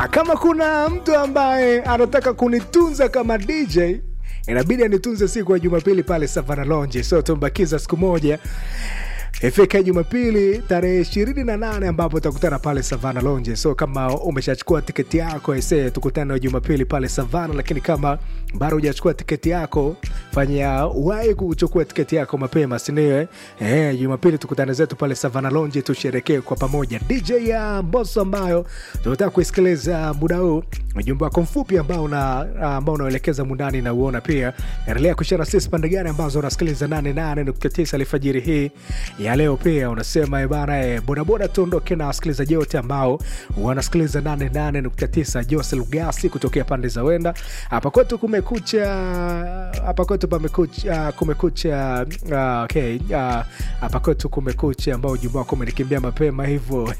kama kuna mtu ambaye anataka kunitunza kama dj inabidi anitunze siku ya jumapili pale savana lonje so tumbakiza siku moja ifika jumapili tarehe ishirini na nane ambapo utakutana pale savana lonje so kama umeshachukua tiketi yako ese tukutane jumapili pale savana lakini kama bado hujachukua tiketi yako fanya wai kuchukua tiketi yako mapema sindio eh, jumapili tukutane zetu pale savana lonje tusherekee kwa pamoja dj ya mboso ambayo tunataka kuisikiliza muda huu ujumbe wako mfupi ambao una ambao unaelekeza mundani na uona pia endelea kushara sisi pande gani ambazo unasikiliza 88.9 alfajiri hii ya leo pia unasema bana e, bodaboda tuondoke na wasikilizaji wote ambao wanasikiliza 88.9 jose lugasi kutokea pande za wenda hapa kwetu kumekucha hapa kwetu pamekucha kumekucha uh, okay uh, hapa kwetu kumekucha ambao ujumbe wako umenikimbia mapema hivyo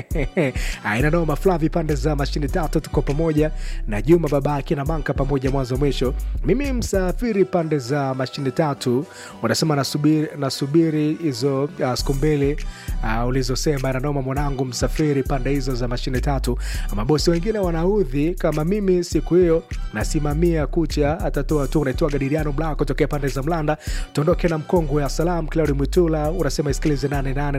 inanoma flavi pande za mashini tatu tuko pamoja na juma babake na manka pamoja mwanzo mwisho mimi msafiri pande za mashini tatu unasema nasubiri nasubiri hizo uh, siku mbili uh, ulizosema nanoma mwanangu msafiri pande hizo za mashine tatu mabosi wengine wanaudhi kama mimi siku hiyo nasimamia kucha atatoa tu unaitoa gadiriano mlaa kutokea pande za mlanda tuondoke na mkongwe wa salam claudi mwitula unasema isikilize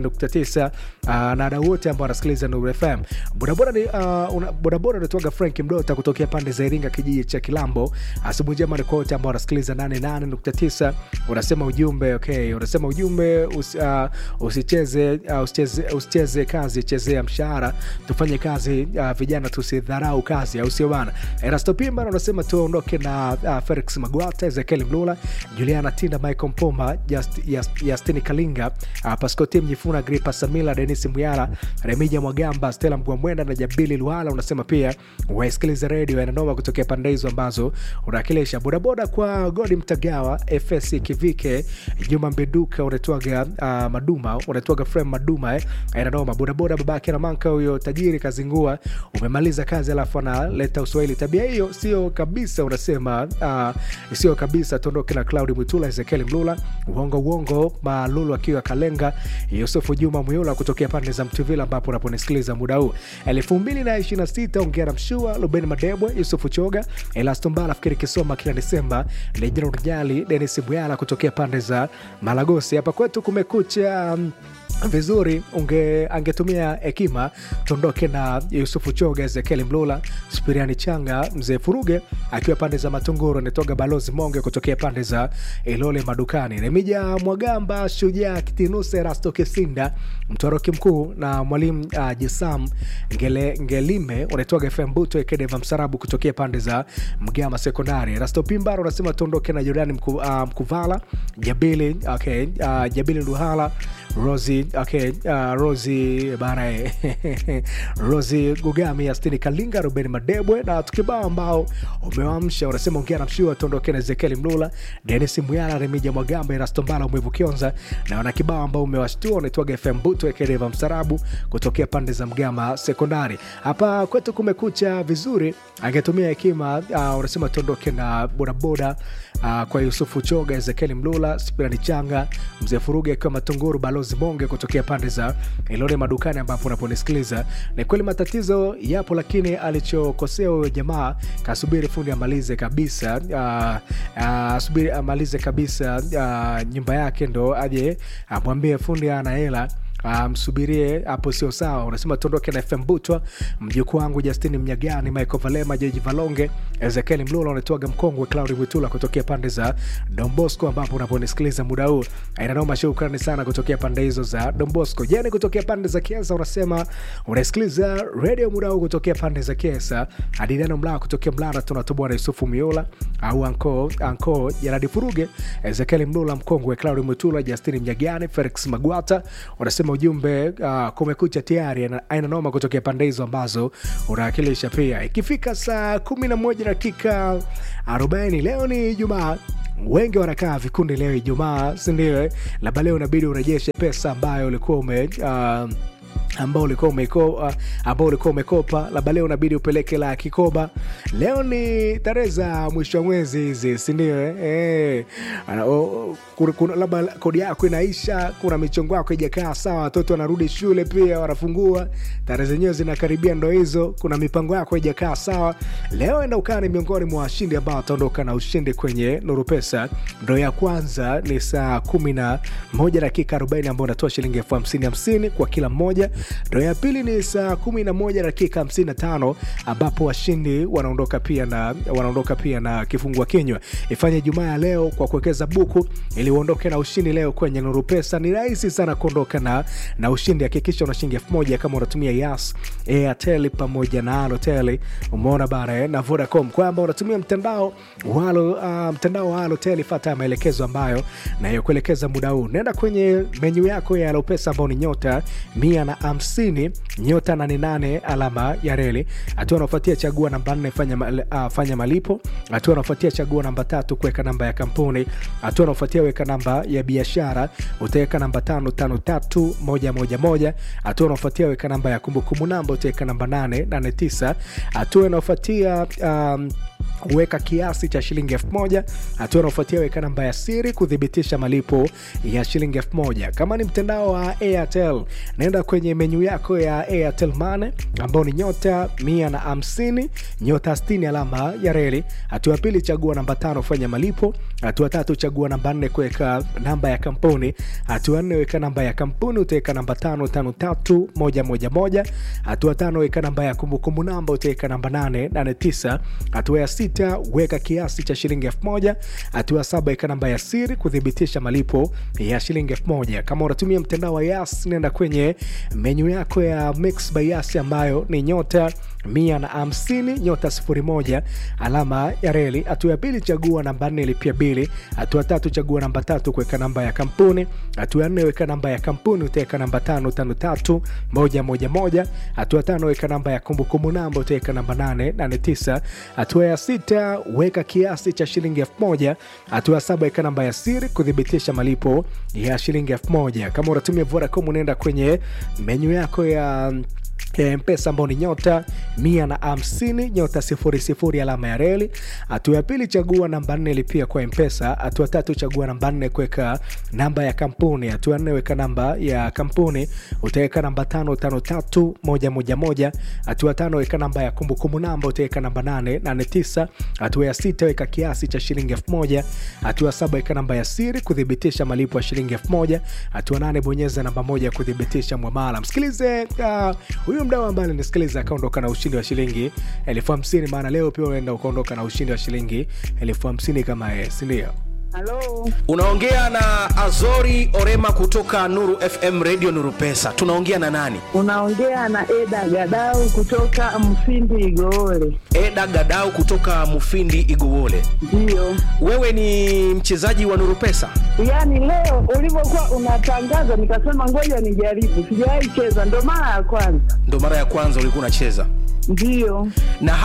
88.9 uh, na dau wote ambao wanasikiliza nuru fm bodaboda ni uh, una, bodaboda unatoaga frank mdota kutokea pande za iringa kijiji cha kilambo asubuhi njema ni kwa wote ambao wanasikiliza 88.9 unasema ujumbe okay unasema ujumbe us, uh, usicheze, uh, usicheze, usicheze kazi chezea mshahara tufanye kazi uh, vijana tusidharau kazi au sio bana erasto pimba unasema tuondoke na uh, felix magwata ezekiel mlula juliana tinda michael mpoma Just, Just, justini kalinga uh, pascoti mjifuna gripa samila denis muyala remija mwagamba stela mgwamwenda na jabili luhala unasema pia waisikiliza redio yananoma kutokea pande hizo ambazo unawakilisha bodaboda kwa godi mtagawa fs kivike juma mbeduka unatwaga uh, maduma unatwaga frame maduma eh. inanoma bodaboda babake na manka huyo tajiri kazingua umemaliza kazi alafu analeta uswahili tabia hiyo sio kabisa unasema uh, sio kabisa tuondoke na claudi mwitula ezekiel mlula uongo uongo malulu akiwa kalenga yusufu juma muyula kutokea pande za mtuvila ambapo unaponisikiliza muda huu elfu mbili na ishiri na sita ongea na mshua luben madebwe yusufu choga elastombala fikiri kisoma kila desemba lejina rujali denis bwyala kutokea pande za malagosi hapa kwetu kumekucha um, vizuri unge angetumia hekima tuondoke na yusufu choga ezekieli mlula spiriani changa mzee furuge akiwa pande za matunguru anatoga balozi monge kutokea pande za ilole madukani remija mwagamba shujaa kitinuse rasto kisinda mtwaroki mkuu na mwalimu uh, jesam ngele, ngelime unatoga fm buto ekedeva msarabu kutokea pande za mgama sekondari rasto pimbaro unasema tuondoke na jordani mku, uh, mkuvala jabili okay, uh, jabili luhala rosi okay, uh, rosi bana rosi gugami astini kalinga ruben madebwe na tukibao ambao umewamsha unasema ongea na mshiwa tuondoke na ezekieli mlula denis mwyala remija mwagamba erastombala umwevu kionza na wana kibao ambao umewashtua unaitwaga fm buto ekereva msarabu kutokea pande za mgama sekondari hapa kwetu kumekucha vizuri angetumia hekima uh, unasema tuondoke na bodaboda uh, kwa yusufu choga ezekieli mlula spirani changa mzee furuge akiwa matunguru balozi monge kutokea pande za ilone madukani ambapo unaponisikiliza ni kweli matatizo yapo lakini alichokosea huyo jamaa kasubiri fundi amalize kabisa uh, uh, subiri amalize kabisa uh, nyumba yake ndo aje amwambie uh, fundi ana hela msubirie um, hapo sio sawa unasema tuondoke na fm butwa mjukuu wangu justini mnyagani michael valema jeji valonge ezekieli mlula unatoaga mkongwe claudi witula kutokea pande za dombosco ambapo unaponisikiliza muda huu inanoma shukrani sana kutokea pande hizo za dombosco jani kutokea pande za kiesa unasema unasikiliza redio muda huu kutokea pande za kiesa adiliano mlaa kutokea mlara tunatoboa na yusufu miola au anko anko jaradi furuge ezekieli mlula mkongwe claudi mwitula justini mnyagani felix magwata unasema ujumbe uh, kumekucha tayari aina noma kutokea pande hizo ambazo unawakilisha pia ikifika saa kumi na moja dakika arobaini leo ni jumaa wengi wanakaa vikundi leo ijumaa sindio labda leo inabidi urejeshe pesa ambayo ulikuwa ume uh, ambao ulikuwa umekopa ambao ulikuwa umekopa labda leo unabidi upeleke la kikoba leo ni tarehe za mwisho wa mwezi hizi sindio eh? eh. Ana- o- kuna- kuna- labda kodi yako inaisha kuna michongo yako ijakaa sawa watoto wanarudi shule pia wanafungua tarehe zenyewe zinakaribia ndo hizo kuna mipango yako ijakaa sawa leo enda ukaa ni miongoni mwa washindi ambao wataondoka na ushindi kwenye nuru pesa ndo ya kwanza ni saa kumi na moja dakika 40 ambao unatoa shilingi elfu hamsini hamsini kwa kila mmoja ndo ya pili ni saa kumi na moja dakika 55 ambapo washindi wanaondoka pia na wanaondoka pia na kifungua kinywa ifanye jumaa ya leo kwa kuwekeza buku ili uondoke na ushindi leo kwenye nuru pesa ni rahisi sana kuondoka na, na ushindi hakikisha una shilingi elfu moja kama unatumia yas airtel pamoja na alotel umeona bana eh, na vodacom kwamba unatumia mtandao walo uh, mtandao wa alotel fata maelekezo ambayo nayokuelekeza muda huu nenda kwenye menyu yako ya alopesa ambao ni nyota mia na hamsini nyota 88 alama ya reli hatua anaofuatia chagua namba nne fanya, mal- uh, fanya malipo hatua anaofuatia chagua namba tatu kuweka namba ya kampuni hatua anaofuatia weka namba ya biashara utaweka namba tano tano tatu moja moja moja hatua anaofuatia weka namba ya kumbukumbu namba utaweka namba nane nane tisa hatua inaofuatia um, weka kiasi cha shilingi elfu moja hatua anaofuatia weka namba ya siri kuthibitisha malipo ya shilingi elfu moja kama ni mtandao wa airtel naenda kwenye menyu yako ya airtel mane ambao ni nyota mia na hamsini nyota 60 alama ya reli hatua ya pili chagua namba tano fanya malipo hatua tatu chagua namba nne kuweka namba ya kampuni hatua nne weka namba ya kampuni utaweka namba tano tano tatu moja moja moja hatua tano weka namba ya kumbukumbu namba utaweka namba nane nane tisa hatua ya sita weka kiasi cha shilingi elfu moja hatua ya saba weka namba ya siri kuthibitisha malipo ya shilingi elfu moja kama unatumia mtandao wa yas nenda kwenye menyu yako ya mix by yas ambayo ni nyota mia na hamsini nyota sifuri moja alama ya reli hatua ya pili chagua namba nne lipia bili hatua tatu chagua namba tatu kuweka namba ya kampuni hatua ya nne weka namba ya kampuni utaweka namba tano tano tatu moja moja moja hatua tano weka namba ya kumbukumbu namba utaweka namba nane nane tisa hatua ya sita weka kiasi cha shilingi elfu moja hatua ya saba weka namba ya siri kuthibitisha malipo ya shilingi elfu moja kama unatumia vodacom unaenda kwenye menyu yako ya ya mpesa ambao ni nyota mia na hamsini nyota sifuri sifuri alama ya reli hatua ya pili chagua namba nne lipia kwa mpesa hatua tatu chagua namba nne kuweka namba ya kampuni hatua ya nne weka namba ya kampuni utaweka namba tano tano tatu moja moja moja hatua tano weka namba ya kumbukumbu namba utaweka namba nane nane tisa hatua ya sita weka kiasi cha shilingi elfu moja hatua ya saba weka namba ya siri kuthibitisha malipo ya shilingi elfu moja hatua nane bonyeza namba moja kuthibitisha mwamala msikilize uh, huyu mdau ambaye alinisikiliza akaondoka na ushindi wa shilingi elfu hamsini maana leo pia unaenda ukaondoka na ushindi wa shilingi elfu hamsini kama yeye sindio Halo, unaongea na azori orema kutoka nuru fm radio nuru pesa tunaongea na nani unaongea na Eda Gadau kutoka Mfindi Igoole. eda gadau kutoka mufindi igowole Ndiyo, wewe ni mchezaji wa nuru pesa yaani leo ulivyokuwa unatangaza nikasema ngoja nijaribu, sijawahi cheza, ndo mara ya kwanza. ndo mara ya kwanza ulikuwa unacheza Ndiyo, na